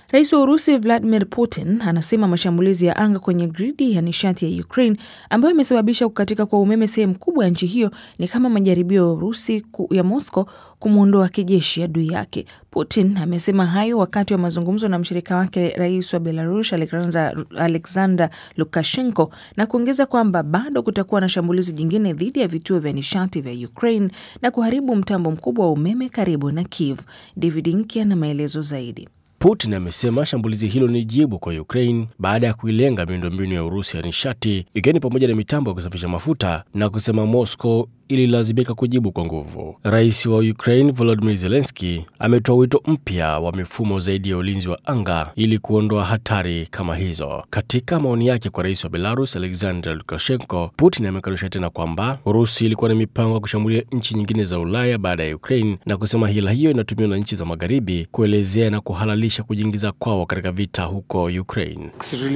Rais wa Urusi Vladimir Putin anasema mashambulizi ya anga kwenye gridi ya nishati ya Ukraine ambayo imesababisha kukatika kwa umeme sehemu kubwa ya nchi hiyo ni kama majaribio ya Urusi ya Moscow kumwondoa kijeshi adui yake. Putin amesema hayo wakati wa mazungumzo na mshirika wake rais wa Belarus Alexander, Alexander Lukashenko na kuongeza kwamba bado kutakuwa na shambulizi jingine dhidi ya vituo vya nishati vya Ukraine na kuharibu mtambo mkubwa wa umeme karibu na Kiev. David Nkya na maelezo zaidi. Putin amesema shambulizi hilo ni jibu kwa Ukraine baada ya kuilenga miundombinu ya Urusi ya nishati ikiwa ni pamoja na mitambo ya kusafisha mafuta na kusema Moscow ililazimika kujibu kwa nguvu. Rais wa Ukraine Volodymyr Zelensky ametoa wito mpya wa mifumo zaidi ya ulinzi wa anga ili kuondoa hatari kama hizo. Katika maoni yake kwa rais wa Belarus Alexander Lukashenko, Putin amekanusha tena kwamba Urusi ilikuwa na mipango ya kushambulia nchi nyingine za Ulaya baada ya Ukraine na kusema hila hiyo inatumiwa na nchi za magharibi kuelezea na kuhalalisha kujiingiza kwao katika vita huko Ukraine.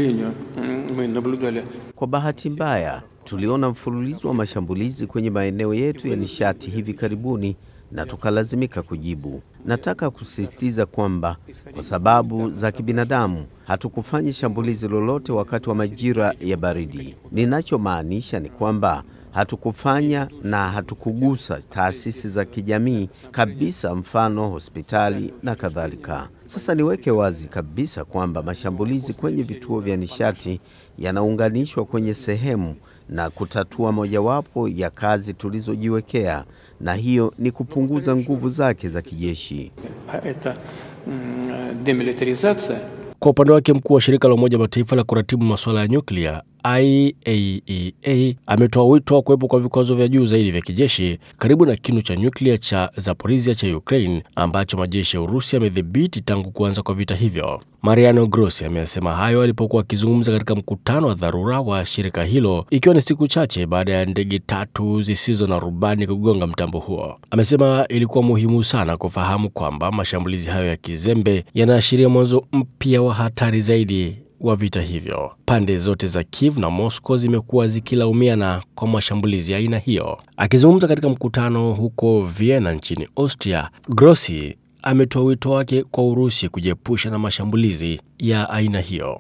Kwa bahati mbaya tuliona mfululizo wa mashambulizi kwenye maeneo yetu ya nishati hivi karibuni na tukalazimika kujibu. Nataka kusisitiza kwamba kwa sababu za kibinadamu hatukufanya shambulizi lolote wakati wa majira ya baridi. Ninachomaanisha ni kwamba hatukufanya na hatukugusa taasisi za kijamii kabisa, mfano hospitali na kadhalika. Sasa niweke wazi kabisa kwamba mashambulizi kwenye vituo vya nishati yanaunganishwa kwenye sehemu na kutatua mojawapo ya kazi tulizojiwekea, na hiyo ni kupunguza nguvu zake za kijeshi. Kwa upande wake mkuu wa shirika la Umoja Mataifa la kuratibu masuala ya nyuklia IAEA ametoa wito wa kuwepo kwa vikwazo vya juu zaidi vya kijeshi karibu na kinu cha nyuklia cha Zaporizhia cha Ukraine ambacho majeshi ya Urusi yamedhibiti tangu kuanza kwa vita hivyo. Mariano Grossi amesema hayo alipokuwa akizungumza katika mkutano wa dharura wa shirika hilo ikiwa ni siku chache baada ya ndege tatu zisizo na rubani kugonga mtambo huo. Amesema ilikuwa muhimu sana kufahamu kwamba mashambulizi hayo ya kizembe yanaashiria mwanzo mpya wa hatari zaidi wa vita hivyo. Pande zote za Kiev na Moscow zimekuwa zikilaumiana kwa mashambulizi ya aina hiyo. Akizungumza katika mkutano huko Vienna nchini Austria, Grossi ametoa wito wake kwa Urusi kujiepusha na mashambulizi ya aina hiyo.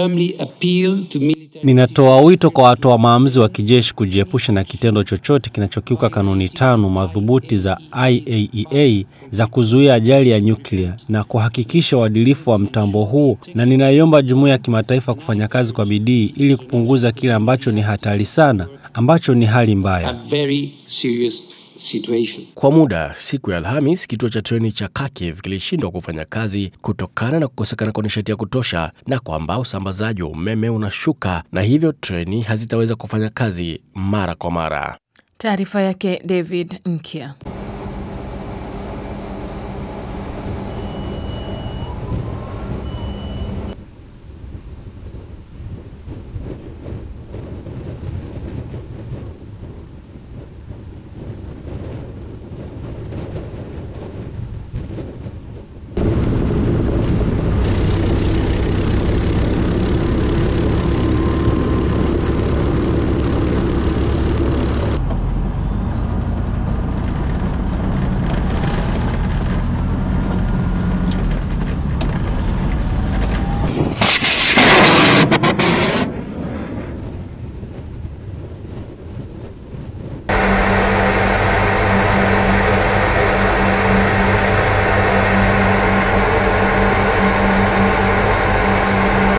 Ninatoa wito kwa watoa maamuzi wa kijeshi kujiepusha na kitendo chochote kinachokiuka kanuni tano madhubuti za IAEA za kuzuia ajali ya nyuklia na kuhakikisha uadilifu wa mtambo huu, na ninaiomba jumuiya ya kimataifa kufanya kazi kwa bidii ili kupunguza kile ambacho ni hatari sana, ambacho ni hali mbaya. Situation. Kwa muda siku ya Alhamis, kituo cha treni cha Kharkiv kilishindwa kufanya kazi kutokana na kukosekana kwa nishati ya kutosha na kwamba usambazaji wa umeme unashuka na hivyo treni hazitaweza kufanya kazi mara kwa mara. Taarifa yake David Nkya.